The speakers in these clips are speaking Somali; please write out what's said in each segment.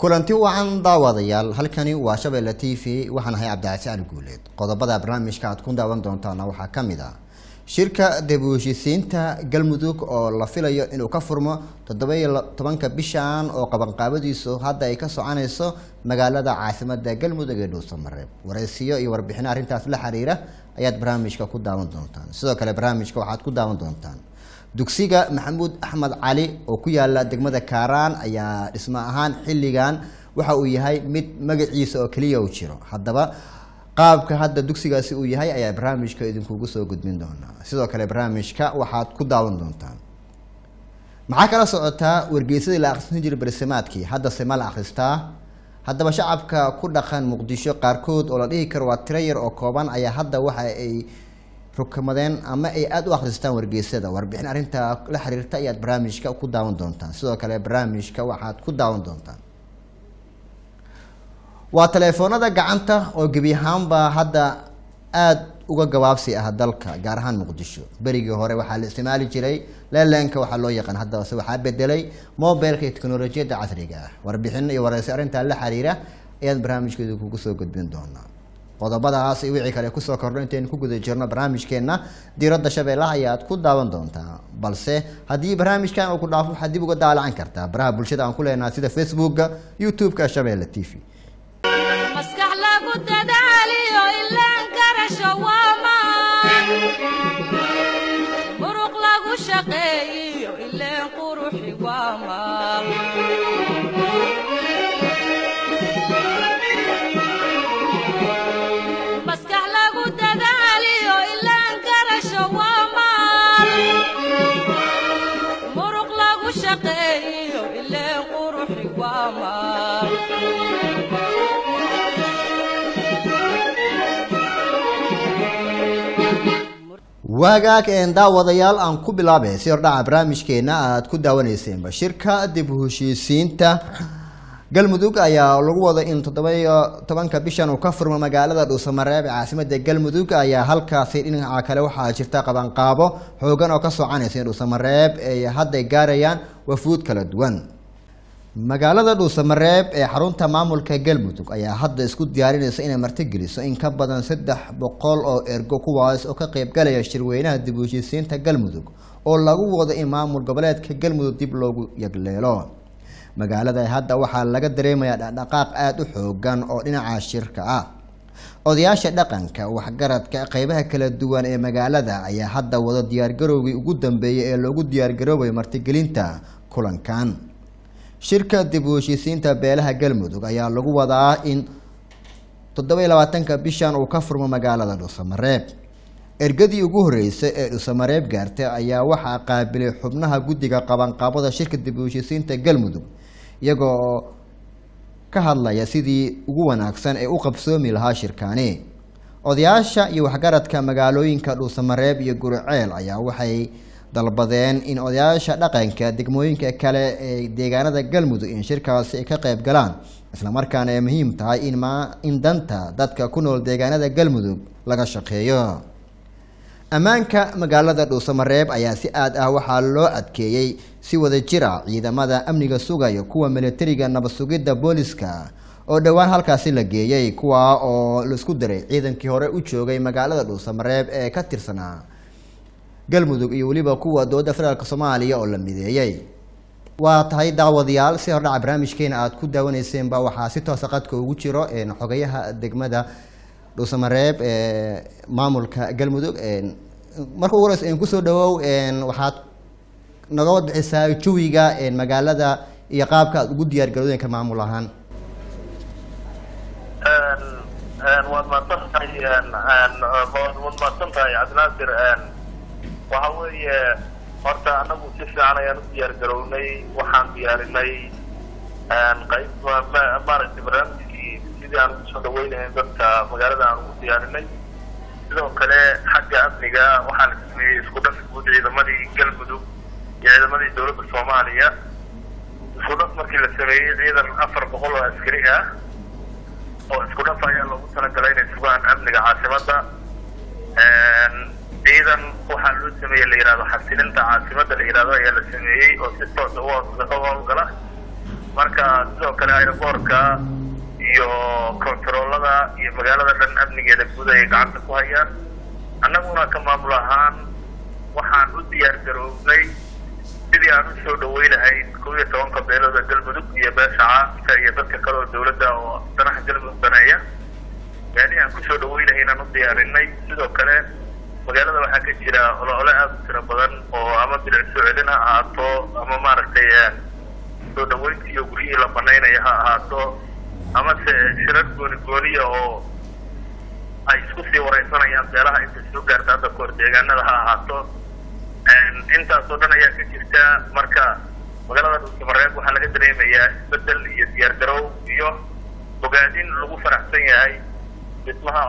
kulanti wacan daawadayaal halkani waa shabeelle t v waxaan ahay cabdicasi ali guuleed qodobada barnaamijka aad ku daawan doontaana waxaa ka mid ah shirka dib u heshiisiinta galmudug oo la filayo inuu ka furmo toddoba-iyo tobanka bishan oo qabanqaabadiisu hadda ay ka soconayso magaalada caasimada galmudug ee dhuusamareeb waraysiyo iyo warbixino arrintaas la xiriira ayaad barnaamijka ku daawan doontaan sidoo kale barnaamijka waxaad ku daawan doontaan dugsiga maxamuud axmed cali oo ku yaala degmada kaaraan ayaa dhismo ahaan xilligan waxa uu yahay mid magaciisa oo keliya u jiro haddaba qaabka hadda dugsigaasi uu yahay ayaa barnaamijka idinkugu soo gudbin doonaa sidoo kale barnaamijka waxaad ku daawan doontaan maxaa kala socotaa wargeysadii la akhrisan jiray bersamaadkii haddase ma la akhristaa haddaba shacabka ku dhaqan muqdisho qaarkood oo la dhihi karo waa tiro yar oo kooban ayaa hadda waxa ay rukamadeen ama ay aada u akhristaan wargeysada warbixin arrintaa la xiriirta ayaad barnaamijka ku daawan doontaan sidoo kale barnaamijka waxaad ku daawan doontaan waa teleefoonada gacanta oo gebi ahaanba hadda aada uga gabaabsi ah dalka gaar ahaan muqdisho berigii hore waxaa la isticmaali jiray leelenka waxaa loo yaqaan haddase waxaa bedelay mobilka iyo teknolojiyadda casriga ah warbixin iyo wareysi arrintaa la xiriira ayaan barnaamijkeedu kugu soo gudbin doonaa qodobadaas iyo wixii kale kusoo kordho intaynu ku guda jirno barnaamijkeenna diiradda shabeellaha ayaad ku daawan doontaa balse haddii barnaamijkan uu ku dhaafo waxaad dib uga daalacan kartaa baraha bulshada aan ku leenahay sida facebooka youtube-ka shabeelle t v maskax lagu dadaaliyo ilaan garasho waamaan muruq lagu shaqeeyiyo ileen quruxi waamaan maskax lagu dadaaliyo ilaan garasho waamaan muruq lagu shaqeeyiyo ileen quruxi waamaan waagaag een daawadayaal aan ku bilaabay si hordhaca barnaamijkeena aad ku daawaneyseenba shirka dib u heshiisiinta galmudug ayaa lagu wada in toddoba-iyo tobanka bishan uu ka furmo magaalada dhuusamareeb ee caasimada galmudug ayaa halkaasi dhinaca kale waxaa jirta qabanqaabo xoogan oo ka soconaysa in dhuusamareeb ay hadday gaarayaan wafuud kala duwan magaalada dhuusamareeb ee xarunta maamulka galmudug ayaa hadda isku diyaarinaysa inay martigeliso in ka badan saddex boqol oo ergo kuwaas oo ka qeybgalaya shirweynaha dib u heshiisiinta galmudug oo lagu wado in maamul goboleedka galmudug dib loogu yagleelo magaalada hadda waxaa laga dareemayaa dhaqdhaqaaq aada u xoogan oo dhinaca shirka ah odayaasha dhaqanka waxgaradka qeybaha kala duwan ee magaalada ayaa hadda wado diyaargarowgii ugu dambeeyay ee loogu diyaargaroobayo martigelinta kulankan shirka dib u heshiisiinta beelaha galmudug ayaa lagu wadaa in toddoba-iyo labaatanka bishan uu ka furmo magaalada dhuusamareeb ergadii ugu horreysay ee dhuusamareeb gaartay ayaa waxaa qaabilay xubnaha guddiga qabanqaabada shirka dib u heshiisiinta galmudug iyagoo ka hadlaya sidii ugu wanaagsan ee u qabsoomi lahaa shirkaani odayaasha iyo waxgaradka magaalooyinka dhuusamareeb iyo guriceel ayaa waxay dalbadeen in odayaasha dhaqanka degmooyinka kale ee deegaanada galmudug in shirkaasi ay ka qayb galaan islamarkaana ay muhiim tahay in ma in danta dadka ku nool deegaanada galmudug laga shaqeeyo ammaanka magaalada dhuusamareeb ayaa si aad ah waxaa loo adkeeyey si wada jira ciidamada amniga sugayo kuwa militariga nabad sugidda booliska oo dhowaan halkaasi la geeyey kuwa oo laisku diray ciidankii hore u joogay magaalada dhuusamareeb ee ka tirsanaa galmudug iyo weliba kuwa dowladda federaalk soomaaliya oo la mideeyey waa tahay daawadayaal si hordhaca barnaamijkeena aada ku daawaneyseenba waxaa si toosa qadka ugu jiro xogayaha degmada dhuusamareeb ee maamulka galmudug marka ugu horeysa kusoo dhawow waxaad naga wadbixisaa jawiga magaalada iyo qaabka aad ugu diyaar garoodenka maamul ahaan waad mahadsan tahay waad mahadsan tahay cabdinaasir waxa weeye horta anagu si fiican ayaan u diyaar garownay waxaan diyaarinay qayb maaragtay barnaamijkii sidii aan kusoo dhaweynayn dadka magaalada aan ugu diyaarinay sidoo kale xagga amniga waxaa la sameeyey isku dhaf guud ciidamadii galmudug iyo ciidamadii dowladda soomaaliya isku dhaf markii la sameeyey ciidan afar boqol oo askari ah oo isku dhaf ayaa loogu talagalay inay sugaan amniga caasimada ciidan waxaa loo sameeye la yihahdo xasilinta caasimada la yihahdo ayaa la sameeyey oo si toosa u howlgala marka sidoo kale aeroboortka iyo kontaroolada iyo magaalada dhan amnigeeda guud ayay gacanta ku hayaan annaguna ka maamul ahaan waxaan u diyaar garoobnay sidii aan u soo dhawey lahayn kow iyo tobanka beelooda galmudug iyo beesha caalamka iyo dadka kale oo dawladda oo danaha galmudug daneeya meelihii aan kusoo dhawey lahayn aan u diyaarinay sidoo kale magaalada waxaa ka jira olo-ole aada u tiro badan oo ama bilic soo celin ha ahaato ama maaragtay soo dhaweynta iyo guryihii la banaynaya ha ahaato amase shirar gooni gooniya oo ay isku sii wareysanayaan beelaha intay soo gaarta hadda kahor deegaanada ha ahaato intaasoo dhan ayaa ka jirta marka magaalada dhuusamareeb waxaa laga dareemayaa isbedel iyo diyaar garow iyo bogaadin lagu faraxsan yahay dhismaha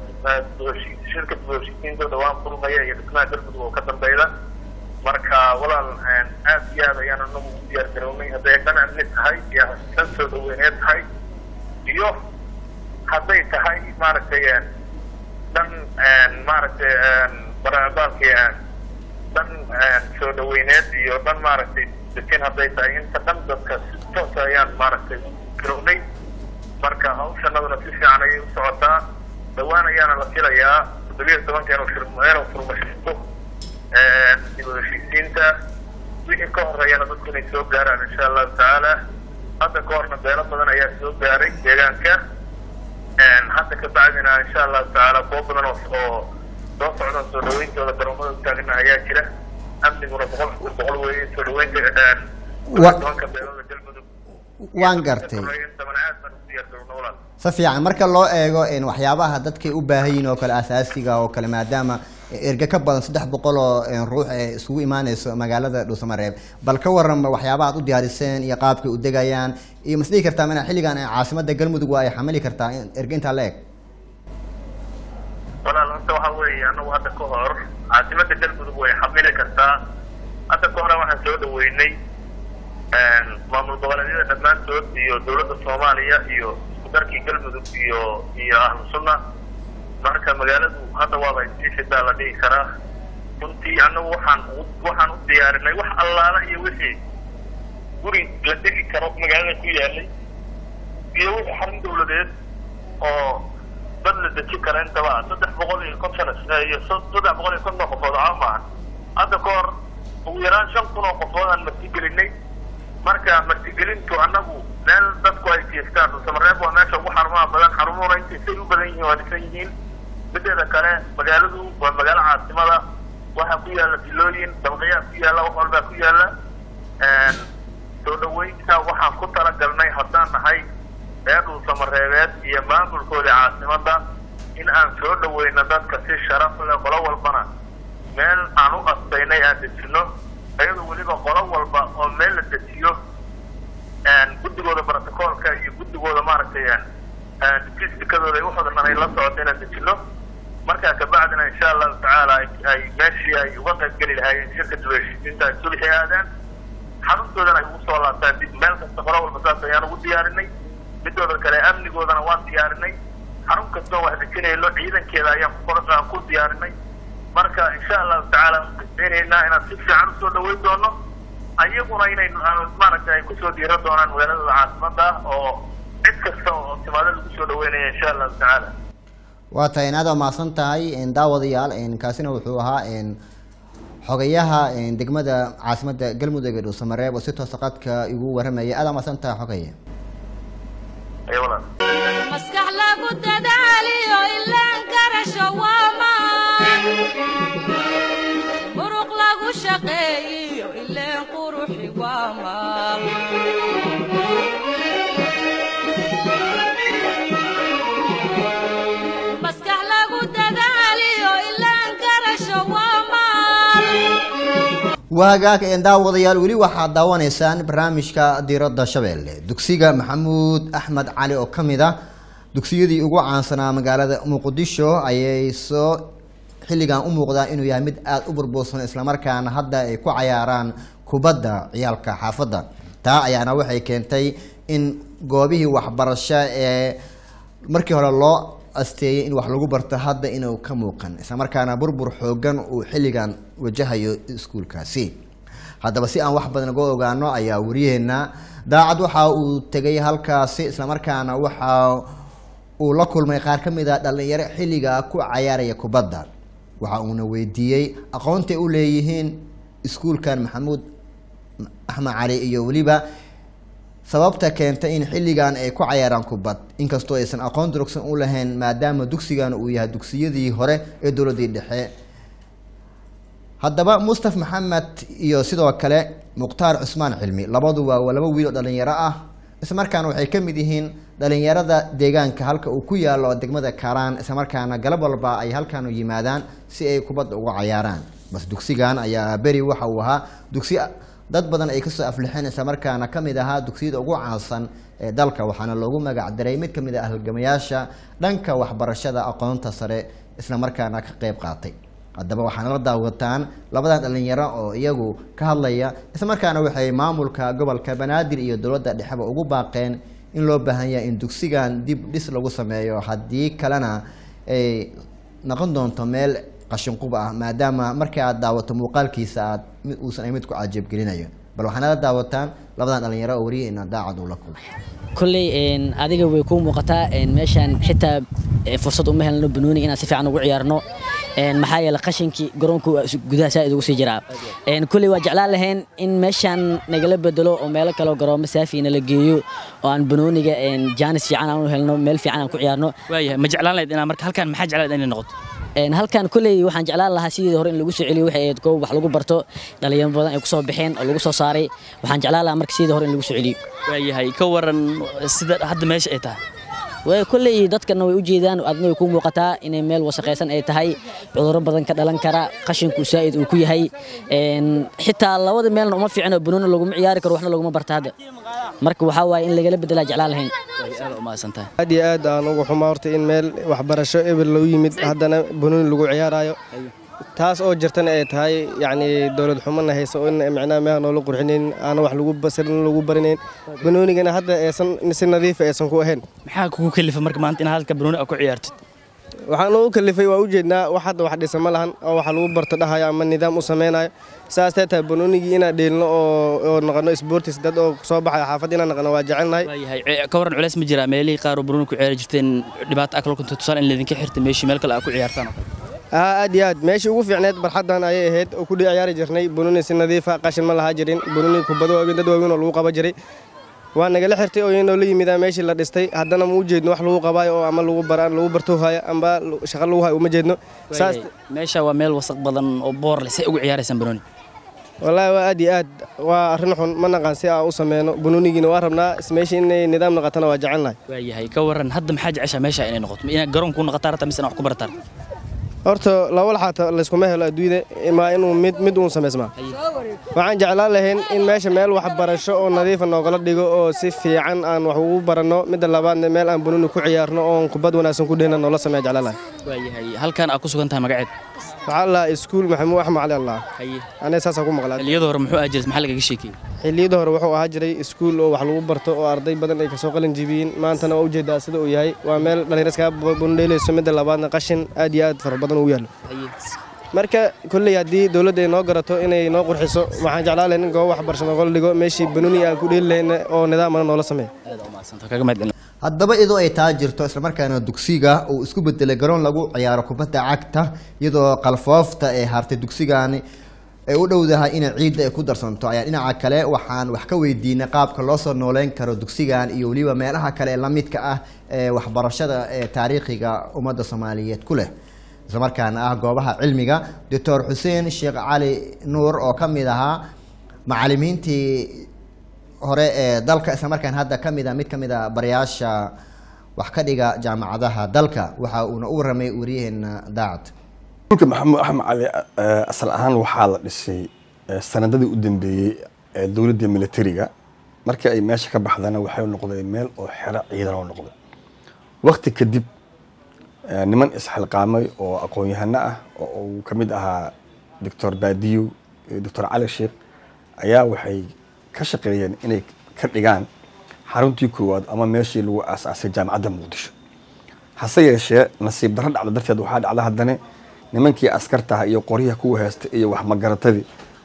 shirka dibheshiisiinta dhawaan furmaya iyo dhismaha galmudug oo ka dambeyda marka walaal aad iyo aad ayaan anagu u diyaar garownay hadday dhan amni tahay iyo dan soo dhaweyneed tahay iyo hadday tahay maaragtay dhan maaragtay barabaalki dhan soo dhaweyneed iyo dhan maaragtay dekin hadday tahay inta dhan dadka si toosa ayaan maaragtay garownay marka hawshanaduna si fiican ayay u socotaa dhawaan ayaana la filayaa toddobiya tobanka inuu inuu furmashito dib u heshiisiinta wixii ka horeeyana dadku inay soo gaaraan insha allahu tacaala hadda ka horna beelo badan ayaa soo gaaray deegaanka hadda ka bacdina insha allahu tacaala kuwo badan oo oo soo socda soo dhaweyntooda garoomada utaagana ayaa jira amniguna boqol boqol weeye soo dhaweynta tobanka beelooda galmudug waan gartay intaban aad baan u diyaar garowna walaal si fiican marka loo eego waxyaabaha dadkay u baahan yihiin oo kale asaasiga oo kale maadaama erge ka badan saddex boqol oo ruux ee isugu imaaneyso magaalada dhuusamareeb bal ka waran waxyaabaha ad u diyaariseen iyo qaabkay u degayaan iyo mas dhihi kartaa mana xilligan caasimada galmudug waa ay xamili kartaa erge intaa la eg walaal horta waxa weeye anagu hadda ka hor caasimada galmudug way xamili kartaa hadda ka hore waxaan soo dhaweynay maamul goboleedyada dhammaantood iyo dawladda soomaaliya iyo isku darkii galmudug iyo iyo ahlu sunna marka magaaladu hadda waaba isishidaa la dhihi karaa runtii anagu waxaan waxaan u diyaarinay wax allaala iyo wixii guri la degi karo magaalada ku yaalay iyo wixii xarun dawladeed oo dad la deji kara intaba saddex boqol iyo konton iyo saddex boqol iyo konton qofood caa maaha hadda ka hor ugu yaraan shan kun oo qofood aan martigelinay marka martigelintu anagu meel dadku ay jeestaan dhuusamareeb waa meesha ugu xarumaha badan xarumuhuna intay say u badan yihiin waa dhisan yihiin mideeda kale magaaladu waa magaalo caasimada waxaa ku yaala filooyin dabaqyaa ku yaala wax walbaa ku yaala soo dhaweynta waxaan ku talagalnay haddaan nahay reer dhuusamareebeed iyo maamulkooda caasimada in aan soo dhaweyno dadka si sharaf leh qolo walbana meel aan u astaynay aan dejino iyadoo weliba qolo walba oo meel la dejiyo guddigooda brotocoolka iyo guddigooda maaragtay fistikadooda ay waxooda dhan ay la socoto inaan dejino markaa kabacdina insha allahu tacaala ay meeshii ay uga qayb geli lahaayeen shirka dibheshiisiinta ay sulxi aadaan xaruntoodana ay ugu soo laabtaan dib meel kasta qolo walba saas ayaan ugu diyaarinay midooda kale amnigoodana waan diyaarinay xarun kastoo wax dejinayno ciidankeeda ayaan aan ku diyaarinay marka insha allahu tacaala rajaynaynaa inaan si fiican usoo dhaweyn doono ayaguna inay maaragtay ay kusoo diira doonaan magaaladooda caasimada oo cid kasta oo timaado lagu soo dhaweynaya insha allahu tacaala waa tahay in aad waa mahadsan tahay daawadayaal kaasina wuxuu ahaa xogayaha degmada caasimada galmudug ee dhuusamareeb oo si toosa qadka igu waramaya aad waa mahadsan tahay xogaya ay walaal maskax lagu dadaaliyo ilaan garasho waamaan muruq lagu shaqeeyiyo ileen quruxi waamaan maskax lagu dadaaliyo ilaan garasho waamaan waagaag daawadayaal weli waxaad daawanaysaan barnaamijka diiradda shabeelle dugsiga maxamuud axmed cali oo ka mid ah dugsiyadii ugu caansanaa magaalada muqdisho ayay soo xilligan u muuqdaa inuu yahay mid aada u burbursan islamarkaana hadda ay ku cayaaraan kubadda ciyaalka xaafadda taa ayaana waxay keentay in goobihii waxbarasho ee markii hore loo asteeyay in wax lagu barto hadda inuu ka muuqan islamarkaana burbur xoogan uu xilligan wajahayo iskuulkaasi haddaba si aan wax badan uga ogaano ayaa wariyaheena daacad waxa uu tegay halkaasi islamarkaana waxa uu la kulmay qaar ka mid a dhalinyaro xilliga ku cayaaraya kubadda waxa uuna weydiiyey aqoontay u leeyihiin iskuulkan maxamuud axmed cali iyo weliba sababta keentay in xilligan ay ku cayaaraan kubad inkastoo aysan aqoon durugsan u lahayn maadaama dugsigan uu yahay dugsiyadii hore ee dowladdii dhexe haddaba mustaf maxamed iyo sidoo kale mukhtaar cusmaan cilmi labadu waa laba wiil oo dhalinyaro ah islamarkaana waxay ka mid yihiin dhalinyarada deegaanka halka uu ku yaalo degmada karaan islamarkaana galab walba ay halkan u yimaadaan si ay kubadda uga cayaaraan bas dugsigan ayaa beri waxa uu ahaa dugsi dad badan ay kasoo aflixeen islamarkaana ka mid ahaa dugsiyada ugu caansan ee dalka waxaana loogu magac daray mid ka mid ah halgamayaasha dhanka waxbarashada aqoonta sare islamarkaana ka qeyb qaatay haddaba waxaana la daawataan labadan dhalinyaro oo iyagu ka hadlaya islamarkaana waxay maamulka gobolka banaadir iyo dowladda dhexeba ugu baaqeen in loo baahan yahay in dugsigan dib dhis lagu sameeyo haddii kalena ay noqon doonto meel qashinqub ah maadaama markii aad daawato muuqaalkiisa aad mid uusan ay mid ku cajiibgelinayo bal waxaana la daawataan labadan dhalinyaro oo wariyaheena daacad uu la kulmay kolley een, adiga way kuu muuqataa een, meeshaan xitaa eh, fursad uma helno banooni inaan si fiican ugu ciyaarno een, maxaa yeele qashinkii garoonku waa is- gudaha saaid ugu sii jiraa een, kolley waa jeclaan lahayn in meeshaan nagala bedelo oo meelo kaleo garoomo saafi nala geeyo oo aan banooniga een, jaanis fiican aan u helno meel fiican aan ku ciyaarno waayahay ma jeclaan lahayd inaa marka halkan maxaa jeclaan lahayd inay noqoto Een, halkan kolley waxaan jeclaan lahaa sidii hore in lagu soo celiyo waxay ahayd goob wax lagu barto dhalinyaro badan ay ku soo baxeen oo lagu soo saaray waxaan jeclaan lahaa marka sidii hore in lagu soo celiyo waayahay ka waran sida hadda meesha ay tahay way kolley dadkana way u jeedaan adna way ku muuqataa inay meel wasaqaysan ay tahay cudurro badan ka dhalan kara qashinku saa'id uu ku yahay een, xitaa labada meelna uma fiicno banooni laguma ciyaari karo waxna laguma barta hadda marka waxaa waaye in lagala bedelaa jeclaan lahayn way aad u mahadsan tahay aad iyo aad aan ugu xumaa horta in meel waxbarasho eber lagu yimid haddana banooni lagu ciyaarayo taas oo jirtana ay tahay yacni dowlad xumana hayso oo in micnaha meeha noola qurxinayn aana wax lagu basirin lagu barinayn banoonigana hadda aysan si nadiifa aysan ku ahayn maxaa kugu kalifa marka maanta inaad halka banooni aad ku ciyaartid waxaan ugu kalifay waa ujeednaa wax hadda wax dhisa ma lahan oo wax lagu barto dhahayo ama nidaam u samaynayo saas tee tahay banoonigii inaan dheelno oo oo noqono sportis dad oo soo baxaya xaafad inaan noqono waa jecelnahay waayahay ce- ka waran culeys ma jiraa meelihii qaar oo banooni ku ciyaari jirteen dhibaato akal kunta tusaale in laydinka xirta meeshii meel kale aad ku ciyaartaan oo kale aa aad iyo aad meeshii ugu fiicneed barxaddan ayay ahayd oo ku ciyaari jirnay banooni si nadiifa qashin ma lahaa jirin banooni kubado waaweyn dad waaweyn oo lagu qaba jiray waa nagala xirtay oo inoo la yimidaa meeshii la dhistay haddana ma u jeedno wax lagu qabaayo oo ama lagu baraan lagu barto haya amba shaqo lagu hayo uma jeedno saas Waayahay, meesha waa meel wasaq badan oo boor leh say ugu ciyaaraysaan banooni wallaahi waa aad iyo aad waa arrin xun ma naqaan si aan u sameyno banoonigiina waa rabnaa meeshii inay nidaam noqotana waa jecelnahay waayahay ka waran hadda maxaa jeceshaa meesha inay noqoto inaad garoon ku noqotaa rabtaa mise inaad wax ku barataan horta laba laxaata layskuma helo adduunyada imaa inuu mid mid uun samaysmaa waxaan jeclaan lahayn in meesha meel waxbarasho oo nadiifa noogala dhigo oo si fiican aan wax ugu baranno midda labaadna meel aan banooni ku ciyaarno oon kubad wanaagsan ku dhehna noola sameeya jeclaan lahay waayahay halkan aad ku sugan tahay magaceed waxaa la iskuul maxamuud axmed cali allah haye aniga saasaan ku maqlaa xilliyada hore muxuu ahaa jiray maxaa lagaga sheekeyey xilliyada hore wuxuu ahaa jiray iskuul oo wax lagu barto oo arday badan ay kasoo qalin jibiyeen maantana waa ujeedaa sida uu yahay waa meel dhallinyaro iskaga bundheelayso midda labaadna qashin aad iyo aad fara badan ugu yaallo haye marka kolley haddii dowladda ay noo garato inay noo qurxiso waxaan jeclaan lahayn in goobo waxbarasho noogala dhigo meeshii banooni aan ku dheeli lahayn oo nidaamana noola sameeyo aad u mahadsantahay kaga mahad celin haddaba iyadoo ay taa jirto islamarkaana dugsiga uu isku bedelay garoon lagu ciyaaro kubadda cagta iyadoo qalfoofta ee hartay dugsigani ay u dhowdahay inay ciidda ay ku darsanto ayaa dhinaca kale waxaan wax ka weydiinay qaabka loo soo nooleyn karo dugsigan iyo weliba meelaha kale ee la midka ah ee waxbarashada ee taariikhiga ummadda soomaaliyeed ku leh islamarkaana ah goobaha cilmiga doctor xuseen sheekh cali nuur oo ka mid ahaa macalimiintii hore ee dalka islamarkaan hadda ka mid a mid ka mid a barayaasha wax ka dhiga jaamacadaha dalka waxa uuna u warramay wariyaheena daacad dhulka maxamuud axmed cali eh, asal ahaan waxaa la dhisay eh, sanadadii u dambeeyey ee dowladda militariga markii ay meesha ka baxdana waxay noqdeen meel oo xero ciidan oo noqday waqti kadib eh, niman isxilqaamay oo aqoon-yahano ah oo uu ka mid ahaa doctor baadiyo iyo doctor cali sheekh ayaa waxay ka shaqeeyeen inay ka dhigaan xaruntii koowaad ama meeshii lagu aasaasay jaamacadda muqdisho hase yeeshee nasiib darro dhacda darteed waxaa dhacda haddana nimankii askartaha iyo qoryaha kuwa haysta iyo waxmagaratadii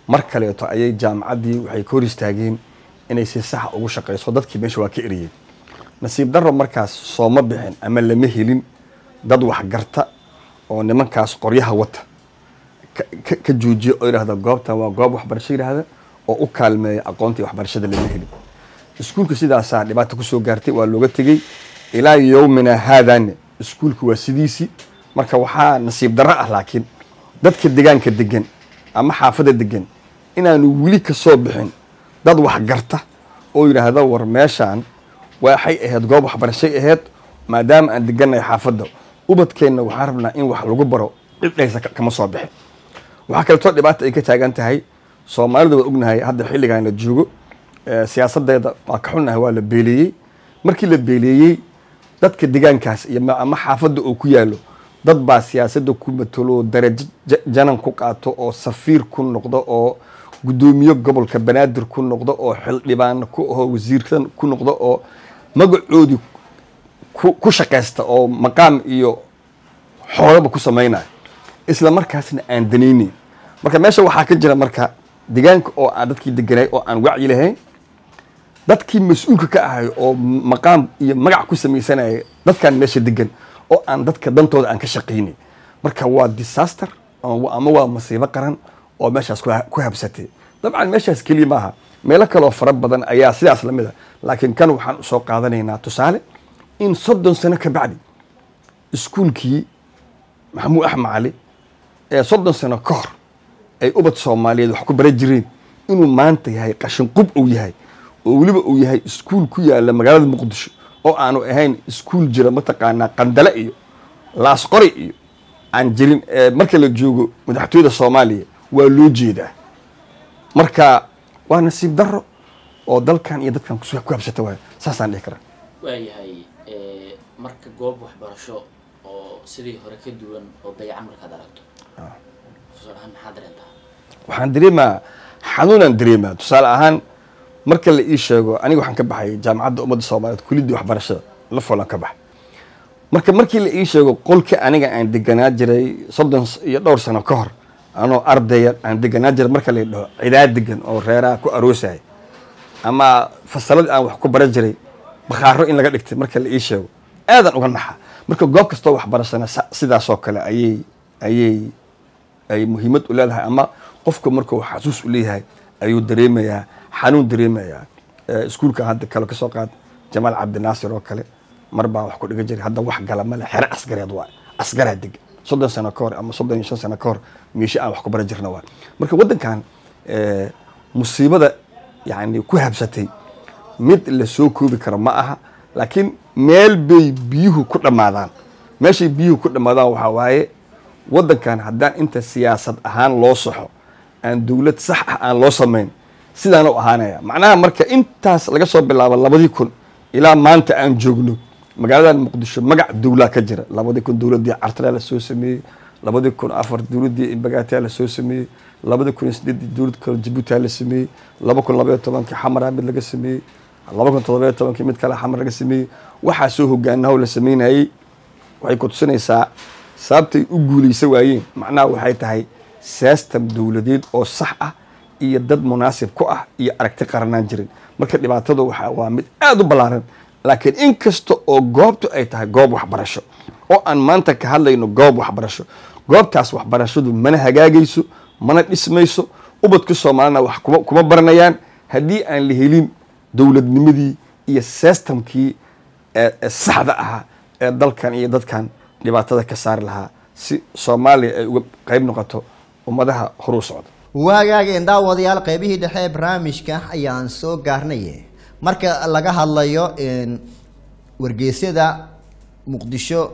mar kaleeto ayay jaamacaddii waxay ka hor istaageen inay si saxa ugu shaqayso dadkii meesha waa ka eriyeen nasiib darro markaas sooma bixin ama lama helin dad waxgarta oo nimankaas qoryaha wata ka- ka- ka joojiya oo yidhahda goobtan waa goob waxbarasho yidhaahda oo u kaalmeeya aqoontii waxbarashada lama helin iskuulka sidaasaa dhibaata kusoo gaartay waa looga tegey ilaa yowmina haadane iskuulka waa sidiisii marka waxaa nasiib darro ah laakiin dadka degaanka degan ama xaafadda degan inaanu weli ka soo bixin dad waxgarta oo yidhaahda war meeshaan waxay ahayd goob waxbarashay ahayd maadaama aan degannahay xaafadda ubadkeenna waxaan rabnaa in wax lagu baro cidhaysa ka- kama soo bixin waxaa kaleetoo dhibaata ay ka taagan tahay soomaalida waa ognahay hadda xilligan la joogo eh, siyaasadeeda waa ka xunnahay waa la beeleeyey markii la beeleeyey dadka degaankaas iyo ma- ama xaafadda oo ku yaalo dad baa siyaasadda ku matalo oo darajo ja- janan ku qaato oo safiir ku noqdo oo guddoomiye gobolka banaadir ku noqdo oo xildhibaan ku aho wasiirkan ku noqdo oo magacoodii ku ku shaqaysta oo maqaam iyo xoolaba ku samaynaya isla markaasna aan danayneyn marka meesha waxaa ka jira marka degaanka oo aan dadkii deganay oo aan wacyi lahayn dadkii mas-uulka ka ahay oo maqaam iyo magac ku samaysanaya dadkan meesha degan oo aan dadka dantooda aan ka shaqaynay marka waa disaster ama ama waa masiibo qaran oo meeshaas ku ha- ku habsatay dabcan meeshaas keliya maaha meelo kaleoo fara badan ayaa sidaas lamid a laakiin kan waxaan usoo qaadanaynaa tusaale in soddon sano ka bacdi iskuulkii maxamuud axmed cali ee soddon sano ka hor ay ubad soomaaliyeed wax ku bara jireen inuu maanta yahay qashin qub uu yahay oo weliba uu yahay iskuul ku yaala magaalada muqdisho oo aanu ahayn iskuul jira mataqaanaa qandale iyo laasqori iyo aan jirin ee marka la joogo madaxtooyada soomaaliya waa loo jeedaa marka waa nasiib darro oo dalkan iyo dadkan kus- ku habsata waay saasaan dhihi karaa waayahay marka goob waxbarasho oo sidii hore ka duwan oo dayacan markaad aragto professor ahaan maxaa dareentaa waxaan dareemaa xanuunaan dareemaa tusaale ahaan marka la ii sheego aniga waxaan ka baxay jaamacadda ummadda soomaaliyeed kuliddii waxbarashada la folan ka baxay marka markii la ii sheego qolka aniga aan deganaa jiray soddon s- iyo dhowr sano ka hor anoo ardaya aan deganaa jiray marka la dhaho cidaa degan oo reeraha ku aroosaya ama fasaladii aan wax ku baran jiray bakhaaro in laga dhigtay marka la ii sheego aadan uga naxa marka goob kastoo waxbarashana sa- sidaasoo kale ayay ayay ay muhiimad u leedahay ama qofka markuu xasuus u leeyahay ayuu dareemayaa xanuun dareemayaa Eh, iskuulka hadda kale kasoo qaad jamaal cabdinaasir oo kale mar baan wax ku dhiga jiray hadda wax gala male xere askareed waa askaraa deg soddon sano ka hor ama soddon iyo shan sano ka hor meesha aan wax ku bara jirna waa marka waddankan eh, musiibada yani ku habsatay mid la soo koobi karo ma aha laakiin meel bay biyuhu ku dhammaadaan meeshay biyuhu ku dhammaadaan waxaa waaye waddankan haddaan inta siyaasad ahaan loo saxo aan dowlad sax ah aan loo samayn sidaan u ahaanaya macnaha marka intaas laga soo bilaabo labadii kun ilaa maanta aan joogno magaaladan muqdisho magac dowlaa ka jira labadii kun dowladdii cartala la soo sameeyey labadii kun afar dowladdii imbagaatiya la soo sameeyey labadii kun iyo sideedii dowlad kale jabuuti la sameeyey laba kun labaiyo tobankii xamara mid laga sameeyey laba kun toddoba iyo tobankii mid kale xamar laga sameeyey waxaa soo hogaanaho la sameynayey waxay ku tusinaysaa sababtay u guuleysa waayeen macnaha waxay tahay system dowladeed oo sax ah iyo dad munaasib ku ah iyo aragti qaranaan jirin marka dhibaatadu waxa waa mid aada u ballaaran laakiin in kasta oo goobtu ay tahay goob waxbarasho oo aan maanta ka hadlayno goob waxbarasho goobtaas waxbarashadu mana hagaagayso mana dhismayso ubadka soomaalina wax kuma, kuma baranayaan haddii aan la helin dowladnimadii iyo systemkii ee ee saxda ahaa ee dalkan iyo dadkan dhibaatada ka saari lahaa si soomaaliya ay uga qayb noqoto ummadaha horuu socda waagaageen daawadayaal qeybihii dhexe ee barnaamijka ayaan soo gaarnay marka laga hadlayo in wargeysyada muqdisho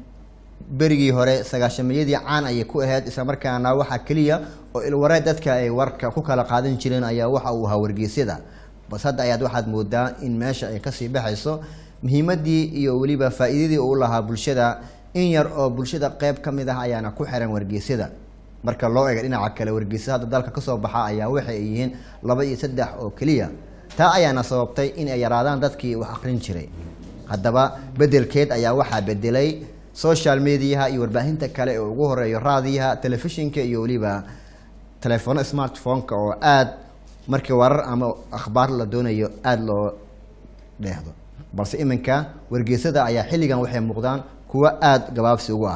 berigii hore sagaashamayadii caan ayay ku ahayd islamarkaana waxaa keliya oo ilwareed dadka ay warka ku kala qaadan jireen ayaa waxa uu ahaa wargeysyada bas hadda ayaad waxaad moodaa in meesha ay kasii baxayso muhiimadii iyo weliba faa'iidadii uu lahaa bulshada in yar oo bulshada qeyb ka mid ah ayaana ku xiran wargeysyada marka loo eego dhinaca kale wargeysyada hadda dalka kasoo baxa ayaa waxay yihiin laba iyo saddex oo keliya taa ayaana sababtay in ay yaraadaan dadkii wax akrin jiray haddaba bedelkeed ayaa waxaa bedelay social mediaha iyo warbaahinta kale ee ugu horeeyo raadiyaha telefishinka iyo weliba telefono smartphone-ka oo aada markii warar ama akhbaar la doonayo aada loo dheehdo balse iminka wargeysada ayaa xilligan waxay muuqdaan kuwo aada gabaabsi ugu ah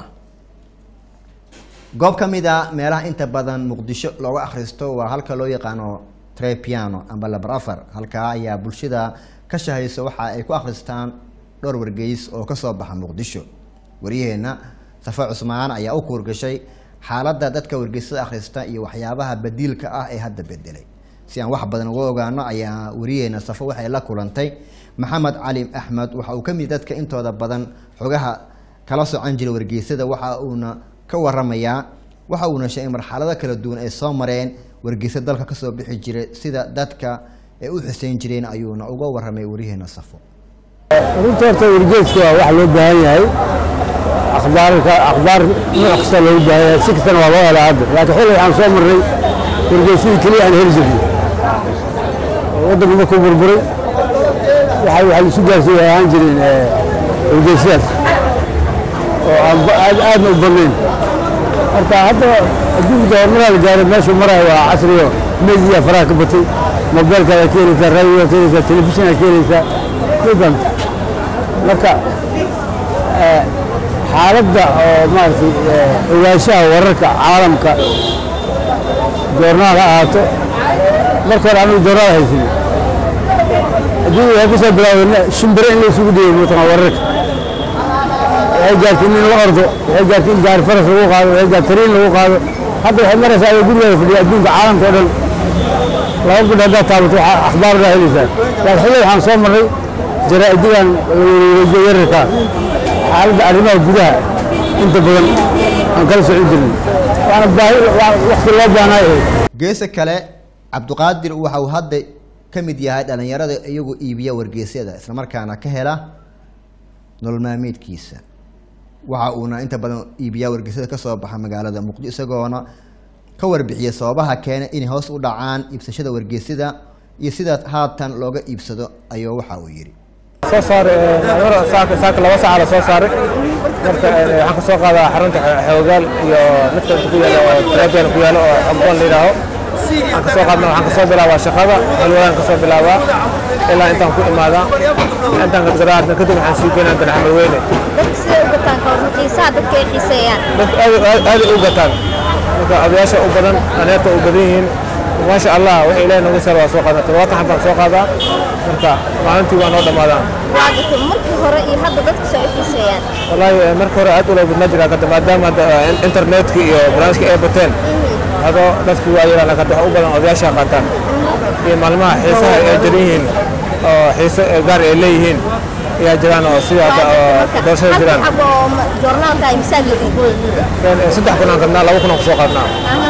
goob ka mid a meelaha inta badan muqdisho looga akhristo waa halka loo yaqaano trepiano amba labar afar halkaa ayaa bulshada ka shahayso waxa ay ku akhristaan dhowr wargeys oo kasoo baxa muqdisho waryaheena safa cusmaan ayaa u kuurgashay xaaladda dadka wargeysada akhrista iyo waxyaabaha badiilka ah ee hadda bedelay si aan wax badan uga ogaano ayaa wariyaheena safo waxay la kulantay maxamed cali axmed waxa uu ka mid dadka intooda badan xogaha kala socan jiray wargeysada waxa uuna ka waramayaa waxa uuna sheegay marxalado kala duwan ay soo mareen wargeysa dalka kasoo bixi jiray sida dadka ay u xuseyn jireen ayuuna uga waramay waryaheena safo runta horta wargeeska waa wax loo baahan yahay akhbaarka akhbaar nooc kasta loogu baahan yahay si kastana waa loo helaa hadda laakiin xilli waxaan soo marnay wargeysadii keliya aan heli jirnay waddanku markuu burburay waxa waxa la isu gaarsiin ay ahaan jireen wargeysadaas oo aan ba- aad aadna u badnayn marka hadda adduunka horumaraa la gaaray meeshuu marayo waa casriyo media faraha ka batay mobeelkaada ka helaysaa raadiyoa ka helaysaa telefishinaa ka helaysaa kudan marka eh, xaaladda oo maaragtay eh, ogaanshaha wararka caalamka joornaal ha ahaato marka hore anigu joornaal haysanin haddii waxay ku soo bilaaween shimbire in la isugu dhiibay mataqan wararka waxay gaartay in la ordo waxay gaartay in gaari faras lagu qaado waxay gaartay tariin lagu qaado hadda waxay maraysaa adoo gurigeeda fadhiya adduunka caalamka oo dhan laba gudhi haddaad taabato waxaa akhbaar baa helaysaa laakiin xilli waxaan soo marray jaraa'idigan weydiyo yararka xaaladda arrimaha gudaha inta badan aan kala socon jirin waana baahi waqti loo baahnaay ahayd geesa kale cabdiqaadir waxa uu hadda ka mid yahay dhalinyarada iyagu iibiya wargeysyada islamarkaana ka hela nolol maalmeedkiisa waxa uuna inta badan iibiyaa wargeysyada kasoo baxa magaalada muqdisho isagoona ka warbixiya sababaha keena inay hoos u dhacaan iibsashada wargeysyada iyo sida haatan looga iibsado ayuu waxa uu yidhi soo saaray saaka saaka laba saaca la soo saaray marka waxaan ka soo qaadaa xarunta xoogaal iyo midka inta ku yaala oo tarabiyan ku yaala oo abdoon la yidhaaho waxaan ka soo qaadna waxaan ka soo bilaabaa shaqada halwadaan ka soo bilaabaa ilaa intaan ku imaadaa intaan gadgaraadna kadib waxaan sii geynaa danaxamar weyne dadka siday u gataan ka hor xiisaha dadka ay xiiseeyaan dadka aad aad- aad u gataan marka odayaasha u badan aneerta u badan yihiin maasha allah waxa ilaahay nooga saar waa soo qaadaa todobaatan xabaan soo qaadaa marka maalintii waa noo dhammaadaan waa gatay markii hore iyo hadda dadka soo ay xiiseeyaan wallaahi eh, marka hore aad ula badnaa jiraa kada maadaama hadda eh, internetka iyo barnaamijka ay bateen adoo dadku waa yaraan laakiin hadda waxa u badan odayaasha qaataan iyo maalmaha xiisaha ay jiran yihiin oo xiise eh, gaar ay leeyihiin ayaa jiraan oo sida hadda oo doorashada jiraan xabo oo ma- joornaalka ay misaal leeyihiin Een, eh, saddex kun aan gadnaa laba kun aan kusoo qaadnaa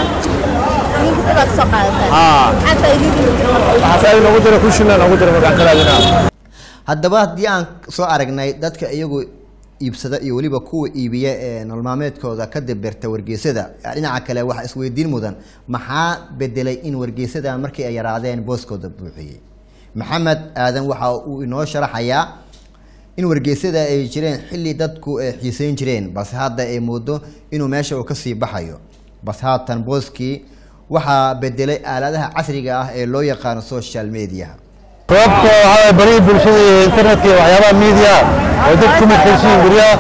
ninka dadaa kasoo qaadataan Aa. maxaa faa'iidadiina jira marka waxaas ay noogu jira kushinaa noogu jira markaan ka raadinaa haddaba haddii aan soo aragnay dadka iyagu iibsada iyo weliba kuwa iibiya ee nolol maalmeedkooda ka dibirta wargeysada dhinaca kale waxaa isweydiin mudan maxaa bedelay in wargeysada markii ay yaraadeen booskooda buuxiyey maxamed aadan waxa uu inoo sharaxayaa in wargeysada ay jireen xilli dadku ay xiiseyn jireen balse hadda ay moodo inuu meesha uu kasii baxayo balse haatan booskii waxaa bedelay aaladaha casriga ah ee loo yaqaano social media sababta waxaa barihii bulshada iyo internetka iyo waxyaabaha media oo dad ku mashquulsan yihiin guryaha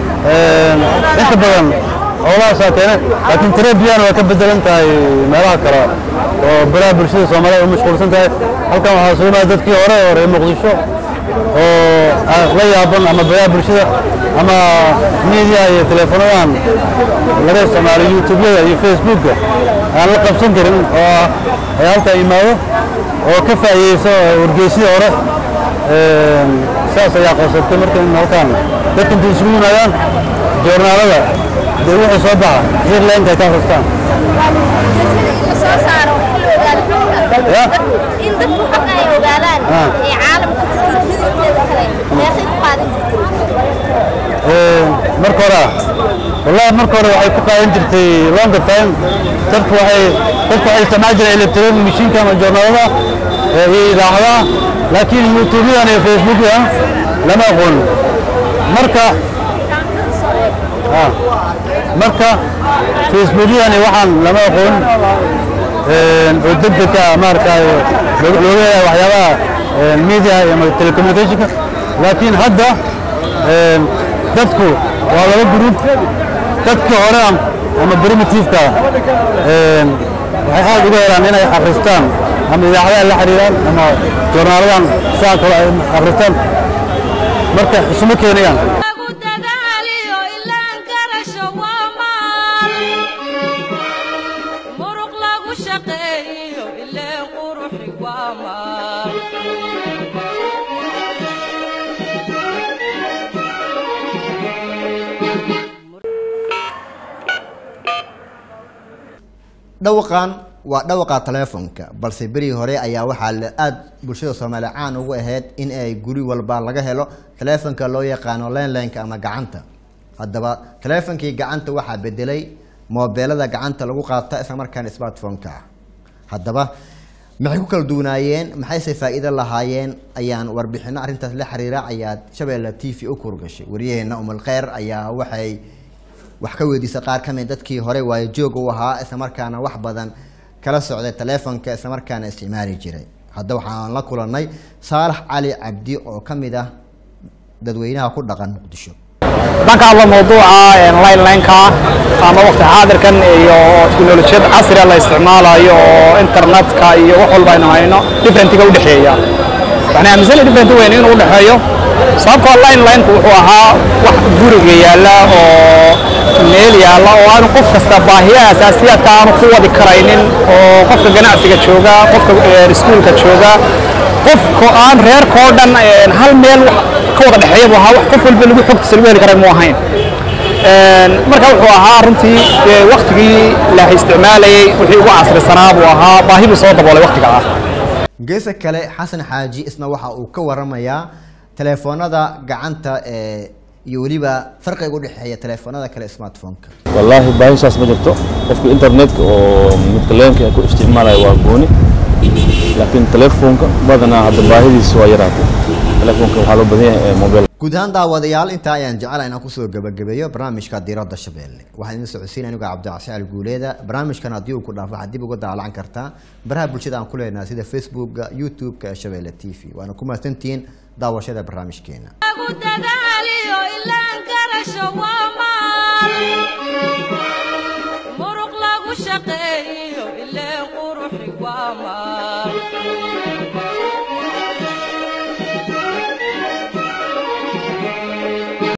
inta badan howlahaasaa keena laakiin tarabiyan waa ka bedelan tahay meelaha kale oo baraha bulshada soomaalida u mashquulsan tahay halkan waxaa soo imaada dadkii hore oo reer muqdisho oo ah, la yaaban ama baraha bulshada ama media iyo teleefonadan laga isticmaalo youtubeyada iyo facebooka aan la qabsan karin oo ah ay halkaa imaado oo ka faa'iideyso wargeysyada hore Een, saas ayaa qasabtay marka in halkaan dadka intay isugu yimaadaan joornaalada dee wixii soo baxa headline-ka ay ka akhristaan la soo saaro in la ogaado xogta Ya. in dadku xogta ay ogaadaan Ah. ee caalamka midabkeeda kale meeqay ku qaadan jirtay Een, marka hore ah, wallahi marka hore waxay ku qaadan jirtay longer time dadku waxay dadku waxay isticmaali jireen electronic machine ama joornaalada ee, iyo idaacadaha laakiin youtube-yadan iyo facebook-yadan lama aqoon marka ah, marka facebook-yadan iyo waxaan lama aqoon een, oo degdeg ah maaragtay looga looga helayo waxyaabaha een, media iyo ma- telecommunicationka laakiin hadda een, dadku waa laba gruub dadka hore am- ama primitiveka een, waxay aad uga helaan inay akhristaan ama idaacadaha la xiriiraan ama joornaaladan saa kale ay akhristaan marka isuma keenayaan lagu dadaaliyo ilaan garasho waa maal muruq lagu shaqeeyo ileen quruxi waa maal dhawaqan waa dhawaqa taleefonka balse berigii hore ayaa waxaa la aada bulshada soomaaliya caan ugu ahayd in ay guri walba laga helo taleefonka loo yaqaano lenlineka ama gacanta haddaba taleefonkii gacanta waxaa bedelay moobeelada gacanta lagu qaata isla markaana smartphone-ka ah haddaba maxay ku kala duwanaayeen maxayse faa'iido lahaayeen ayaan warbixino arrintaas la xiriira ayaad shabeelle t v u kurgashay waryaheena umul kheyr ayaa waxay wax ka weydiisay qaar ka mid dadkii hore waayo joog u ahaa islamarkaana wax badan kala socday taleefonka islamarkaana isticmaali jiray hadda waxaan la kulannay saalax cali cabdi oo ka mid ah dadweynaha ku dhaqan muqdisho haddaan ka hadlo mawduuca linelineka ama waqti xaadirkan iyo teknolojiyad casriga la isticmaalayo oo internetka iyo wax walba aynu hayno differentiga udhexeeya waxaan aaminsanahay different weyn inuu udhexeeyo sababtoo linelineka wuxuu ahaa wax guriga yaalla oo meel yaalla oo aanu qof kasta baahiyaha asaasiyaadka aanu ku wadi karaynin oo qofka ganacsiga jooga qofka eh, iskuulka jooga qofka aan reerkoo dhan eh, hal meel wax ka wada dhexeeya buu ahaa wax qof walba lagu xogtiisa lagu heli karay muu ahayn Een, marka wuxuu ahaa runtii dee waktigii la isticmaalayey wixii ugu casrisanaa buu ahaa baahi buu soo daboolay waktiga ah geesa kale xasan xaaji isna waxa uu ka waramayaa teleefoonada gacanta ee iyo weliba farqiga u dhexeeya teleefoonada kale smartphone-ka wallaahi baahisaas ma jirto qofka internetka oo midka leenka ku isticmaalaya waa gooni laakiin telefoonka badanaa hadda baahidiisa waa yaraatay telefoonka waxaa loo badan yahay mobile guud ahaan daawadayaal intaa ayaan jecelahay inaan kusoo gabagabeeyo barnaamijka diiradda shabeelle waxaan idin socodsiin anigo cabdicasial guuleeda barnaamijkan haddii uu ku dhaafo waxaad dib uga daalacan kartaa baraha bulshada aan ku leenahay sida facebookga youtube-ka ee shabeelle t v waana ku mahadsantihiin daawashada barnaamijkeena lagu dadaaliyo ilaan garasho waa maal muruq lagu shaqeeyo ileen quruxi waa maal